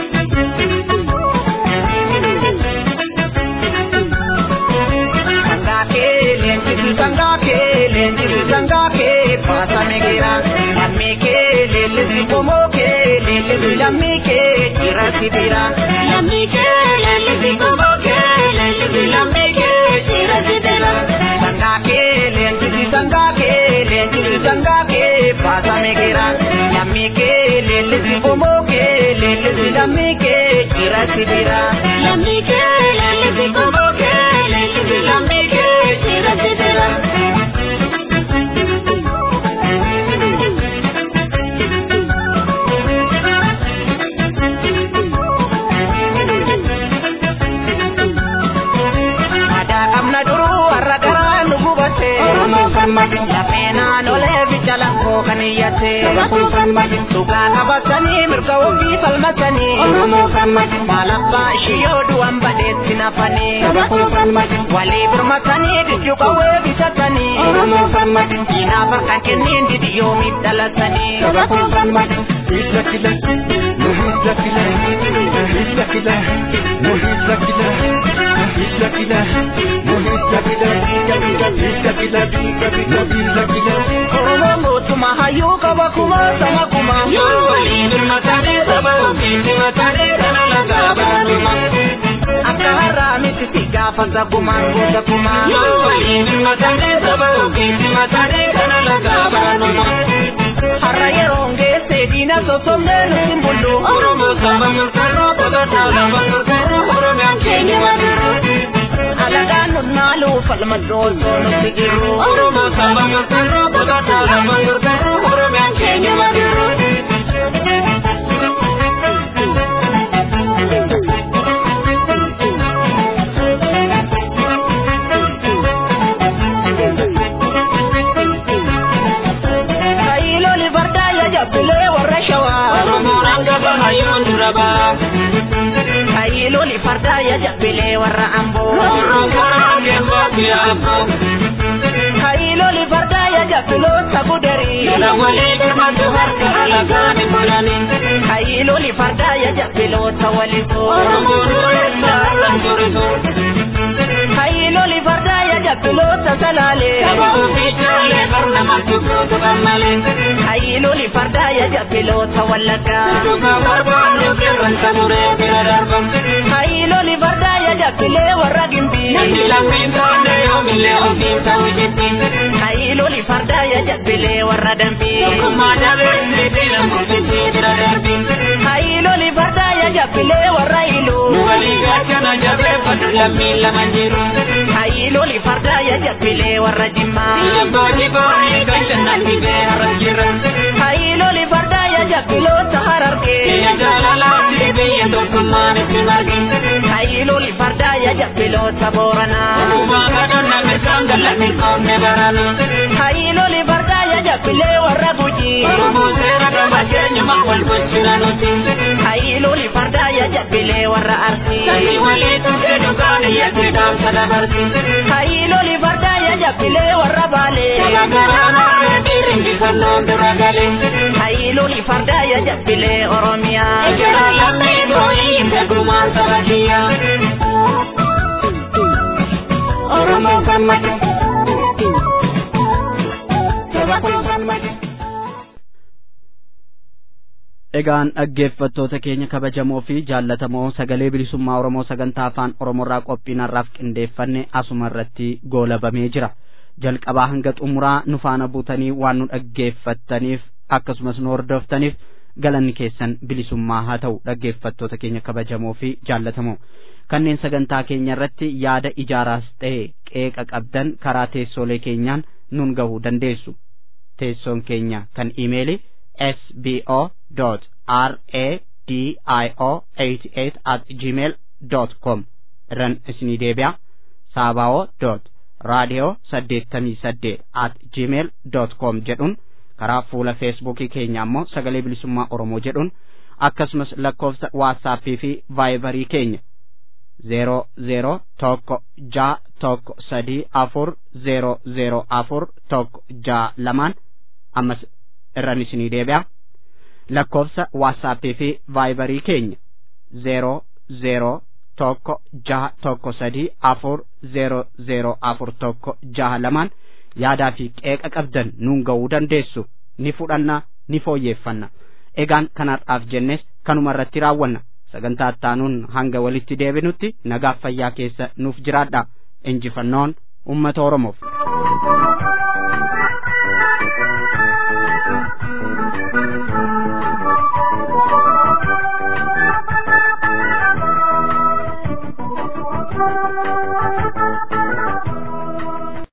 Speaker 4: Sangake, lenji sangake, pasa megira, amike, lele pomoke, lele lamike, tira sibira, lamike, lele pomoke, lele lamike, tira sibira, sangake, lenji sangake, lenji sangake, pasa megira, amike, lele pomoke, lele lamike, tira sibira, lamike, lele pomoke, lele lamike, tira sibira. Lafeenaan olee bichalan koo kan iyyate. Dhugaa qabatanii mirga ofii falmatanii. Maal abbaa ishii yoo du'an badeetti nafanii. Walii birmatanii dijju qawwee bitatanii. Diinaaf akka kenniin didi yoomiif dhalatanii.
Speaker 6: Hidda kila, nu hidda kila, hidda kila, nu hidda kila, hidda kila, nu hidda kila, hidda kila, hidda kila, hidda kila.
Speaker 4: Oromoon mootummaa hayyuu qaba kuma sama kuma. Yoo walii birmatanii saba ofiin birmatanii kana lagaa baanuma. Akka har'aa miti si gaafata gumaan goota gumaa. Yoo walii birmatanii saba ofiin birmatanii kana lagaa baanuma. Har'a yeroon geesse diina sossobnee nuti mul'u. Oromoo saba murteeroo taphataa lama murteeroo Oromiyaan keenya madiru. Alagaan nunnaalu falma doosoo nuti jiru. Oromoo saba murteeroo taphataa lama murteeroo Oromiyaan keenya madiru. Kaayiloli fardaa ya jabbilee warra shawaa. Oromoon hanga hayyoon dura baa. Kaayiloli fardaa ya jabbilee warra amboo. Oromoon karaa hangeen baatti amboo. Kaayiloli fardaa ya jabbiloota gudarii. Jala walii birmatu harka alagaan hin bulanii. Kaayiloli fardaa ya jabbiloota walisoo. Oromoon dureessa harkaan turisoo. Kaayiloli fardaa ya jabbiloota salaalee. Saba ofii jaalee barnama tukuutu gammalee. Kaayiloli fardaa ya jabbiloota wallaggaa. Tukaa barbaannu qeerransa muree bira darban. Kaayiloli fardaa ya jabbilee warra gimbii. Namni lammiin taane yoomillee ofiin ta'u jetti. Kaayiloli fardaa ya jabbilee warra dambii. Tokkummaa dabee inni diina murtiitii bira darbi. Kaayiloli fardaa ya jabbilee warra iluu. Nu walii gaachana jabeeffadhu lammiin lama jiru. Kaayiloli fardaa ya jabbilee warra jimmaa. Jabbaati boonii kan jannaan fidee harra jira. Kaayiloli fardaa ya jabbiloota harargee. Biyya jaalalaatti biyya tokkummaan itti marge. Kaayiloli fardaa ya jabbiloota booranaa. Uumaa kadhannaa mirgaan gallanni qoomne barana. Kaayiloli fardaa ya jabbilee warra gujii. Oromoo seera gama keenyuma wal bulchina nuti. Kaayiloli fardaa ya jabbilee warra arsii. Sanyii walii tuqee dhugaan iyyatti dhaamsa dabarsi. Kaayiloli fardaa ya jabbilee warra baalee. Jalagaraanaa dhiirri bifannoon dura galee. Kaayiloli fardaa ya jabbilee Oromiyaa. Ejjera lammii boo'ii beekumaan saba kiyyaa. Oromoo gammadu. Saba kun gammadu.
Speaker 1: Egaan dhaggeeffattoota keenya kabajamoo fi jaallatamoo sagalee bilisummaa Oromoo sagantaa afaan Oromoorraa qophiin har'aaf qindeeffanne asuma irratti goolabamee jira. Jalqabaa hanga xumuraa nu faana buutanii waan nu dhaggeeffattaniif akkasumas nu hordoftaniif galanni keessan bilisummaa haa ta'u dhaggeeffattoota keenya kabajamoo fi jaallatamoo. Kanneen sagantaa keenya irratti yaada ijaaraas ta'e qeeqa qabdan karaa teessoolee keenyaan nun gahuu dandeessu. Teessoon keenya kan iimeelii sbo dot radio eighty eight at gmail dot com irran isinii deebi'a saabao dot radio saddeettamii saddeet at gmail dot com jedhuun karaa fuula feesbuukii keenya ammoo sagalee bilisummaa oromoo jedhuun akkasumas lakkoofsa waatsaappii fi vaayibarii keenya zeero zeero tokko jaa tokko sadii afur zeero zeero afur tokko jaa lamaan ammas irran isinii deebi'a lakkoofsa waatsaappii fi vaayibarii keenya zeero zeero tokko jaha tokko sadii afur zeero zeero afur tokko jaha lamaan yaadaa fi qeeqa qabdan nuun ga'uu dandeessu ni fudhanna ni fooyyeeffanna egaan kanarraaf jennes kanuma irratti raawwanna sagantaa ittaanuun hanga walitti deebinutti nagaaf fayyaa keessa nuuf jiraadha injifannoon ummata oromoof.
Speaker 7: Thank you.